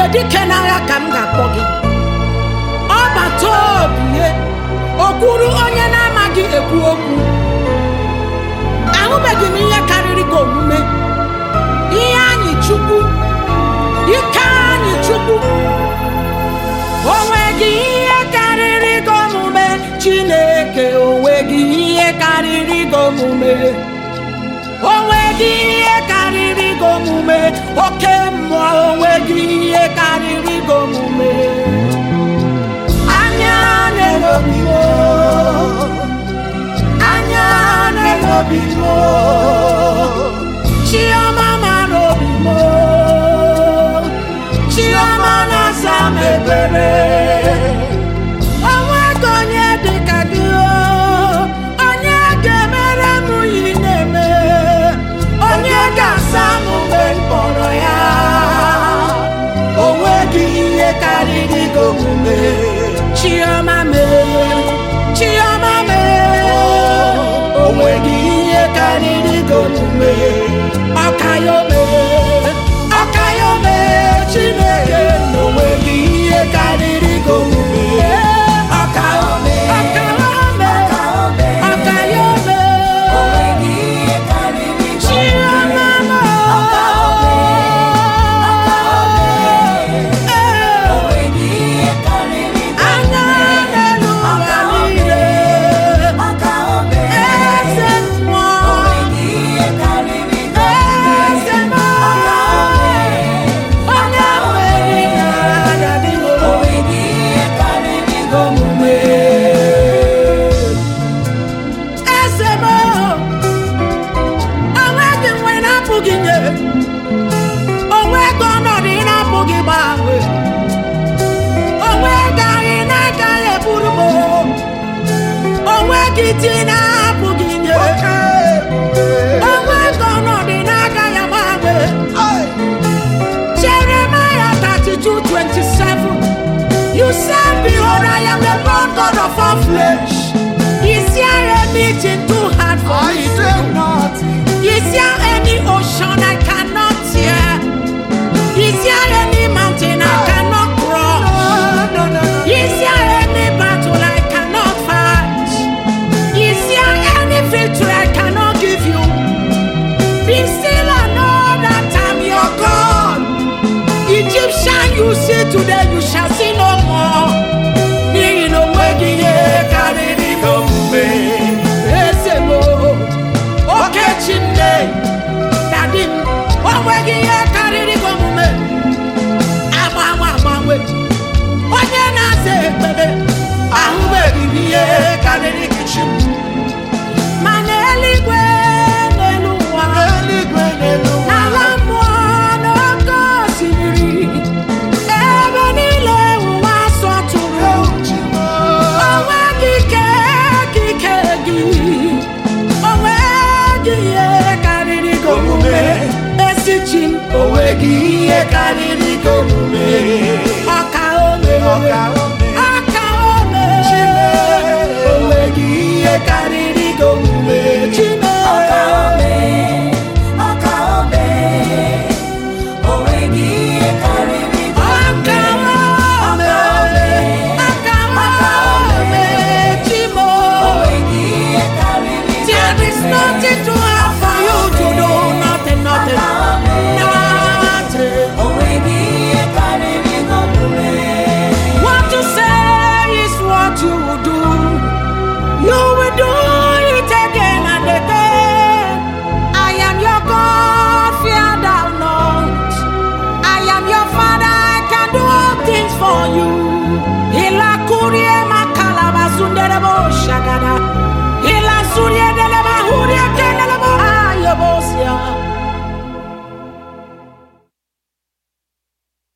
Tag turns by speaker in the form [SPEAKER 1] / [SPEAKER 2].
[SPEAKER 1] dike n'agha ka m ga-akpọ gị ọgbata obi o kwuru onye na-amaghị ekwu okwu ahụbeghị m ihe karịrị gị omume ihe anyị chukwu ike anyị chukwu o nweghị ihe karịrị gị omume chineke o nweghị ihe karịrị gị omume o nweghị ihe karịrị gị omume oke mmụọ o nweghị ihe karịrị gị omume anya na-elobi m anya na-elobi m chiọma mara obi m chiọma na-asa m ebere onwego onye dị ka gị o, onye ga-emere m yi na-eme onye ga-asa m mgbe m kpọrọ ya o nweghị ihe karịrị gị omume chiọma mee chiọma mee o nweghị ihe karịrị gị omume ọkayome ọkayome chineke na o nweghị ihe karịrị gị omume ọkayome ọkayome ọkayome chiọma mee anya n'elu ụwa niile eze mmụọ eze mmụọ onye nwere na adị omume eze m onweghị nwe na-apụghị nye onweghị ọnọdụ ị na-apụghị gbanwe onweghị anyị na-agaghị eburu m onweghị di na-apụghị nye onweghị ọnọdụ ị na-agaghị agbanwe Jeremiah 32 27 You said, Behold, I am the Lord God of all flesh. Is there anything too hard for me to do? Is there any ocean I cannot tear? Is there any mountain I cannot cross? Is there any battle I cannot fight? Is there any victory I cannot give you? Be still and know that I'm your God. Egyptian you see today, you shall see no more. N'ihi na onweghị ihe karịrị gị omume. Eze m, oke Chineke, dadi m, onweghị ihe karịrị gị omume. Agbanwe agbanwe, onye na-aza ekpere, ahụbeghị m ihe karịrị gị chi m. Ma n'eluigwe n'elu ụwa, n'ala mmụọ n'oké osimiri, ebe niile ụwa sọtụrụ. Onweghị ike ka ike gị, onweghị ihe karịrị gị omume. Ezi chi m, onweghị ihe karịrị gị omume. Ọka ome, ọka ome, onweghị ihe karịrị gị omume. Chime, ọka ome, ọka ome, Chimo. There is nothing too hard for you to do. Nothing, nothing, nothing. What you say is what you will do. You will do it again and again. I am your God, fear thou not. I am your Father, I can do all things for you. Ila kurie makalaba sunderebo shagada.